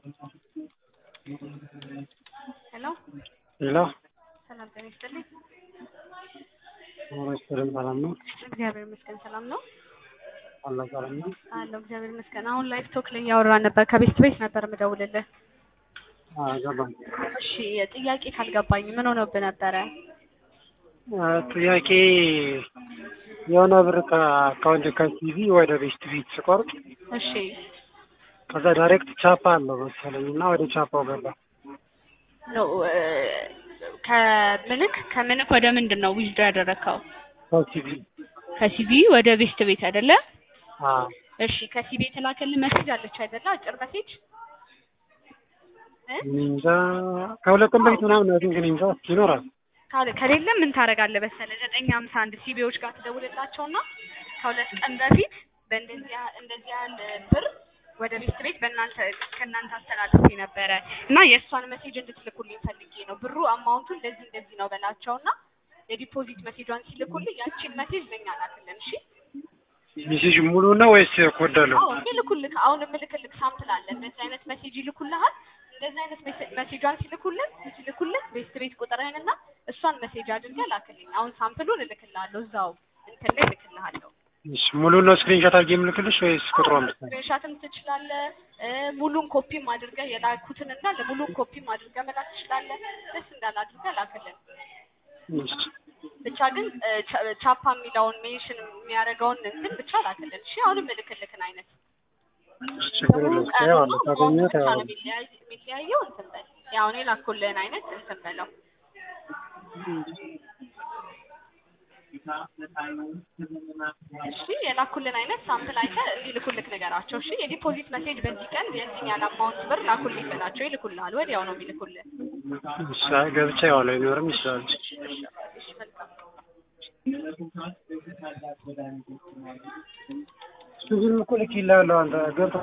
ሄሎ ሄሎ ሰላም ጤና ይስጥልኝ። ሬስቶራንት ሰላም ነው? እግዚአብሔር ይመስገን ሰላም ነው አለ ሰላም ነው? አለው እግዚአብሔር ይመስገን። አሁን ላይፍ ቶክ ላይ እያወራን ነበር። ከቤት ቤት ነበር የምደውልልህ። አዎ ገባኝ። እሺ ጥያቄ ካልገባኝ ምን ሆነብህ ነበረ? አ፣ ጥያቄ የሆነ ብር ከአካውንት ከሲቪ ወደ ቤስት ቢት ስቆርጥ እሺ ከዛ ዳይሬክት ቻፓ አለው መሰለኝ እና ወደ ቻፓው ገባ። ኖ እ፣ ከምንክ ከምንክ ወደ ምንድን ነው ዊዝድሮ ያደረግከው? ከሲቪ ከሲቪ ወደ ቤስት ቤት አይደለ? አ እሺ ከሲቪ የተላከልህ መሴጅ አለች አይደለ? አጭር መሴጅ እ? እንጃ ከሁለት ቀን በፊት ምናምን ነው ግን እንጃ ይኖራል። ካለ ከሌለ ምን ታደርጋለህ መሰለህ? ዘጠኝ ሀምሳ አንድ ሲቢዎች ጋር ትደውልላቸውና ከሁለት ቀን በፊት በእንደዚህ ያህል እንደዚህ ያህል ብር ወደ ቤት ቤት በእናንተ ከእናንተ አስተላልፌ ነበረ እና የእሷን መሴጅ እንድትልኩልኝ ፈልጌ ነው። ብሩ አማውንቱ እንደዚህ እንደዚህ ነው በላቸውና የዲፖዚት መሴጇን ሲልኩልኝ ያቺን መሴጅ ለኛ ላክልን። እሺ ሜሴጅ ሙሉ ነው ወይስ ኮድ አለው? አዎ ይልኩልህ። አሁን የምልክልህ ሳምፕል አለ። እንደዚህ አይነት መሴጅ ይልኩልሃል። እንደዚህ አይነት መሴ- መሴጇን ሲልኩልን ሲልኩልን ቤስት ቤት ቁጥርህንና እሷን መሴጅ አድርገህ ላክልኝ። አሁን ሳምፕሉን እልክልሃለሁ እዛው እንትን ላይ እልክልሃለሁ። እሺ ሙሉ ነው ስክሪንሾት አድርጌ የምልክልሽ ወይስ ቁጥሯን ብቻ? ስክሪንሻትም ትችላለህ። እ፣ ሙሉን ኮፒም አድርገህ የላኩትን እንዳለ ሙሉን ኮፒም አድርገህ መላክ ትችላለህ። ደስ እንዳለ አድርገህ ላክልን። እሺ ብቻ ግን እ፣ ቻ- ቻፓ የሚለውን ሜንሽን የሚያደርገውን እንትን ብቻ ላክልን። እሺ አሁንም እልክልክን አይነት ችግር የለም። ያው አለ ታገኘው ብቻ ታው ነው የሚለያይ- የሚለያየው እንትን በል ያው እኔ ላኩልህን አይነት እንትን በለው እሺ የላኩልን አይነት ሳምፕል አይተህ እንዲልኩልክ ነገራቸው። እሺ የዲፖዚት መሴጅ በዚህ ቀን የዚህን ያህል አማውንት ብር ላኩልኝ በላቸው፣ ይልኩልሃል። ወዲያው ነው የሚልኩልህ። እሺ ገብቼ ያው ላይኖርም ይችላል። እሺ መልካም እሱ ግን እኮ ልክ ይላለሁ አንተ ገብተህ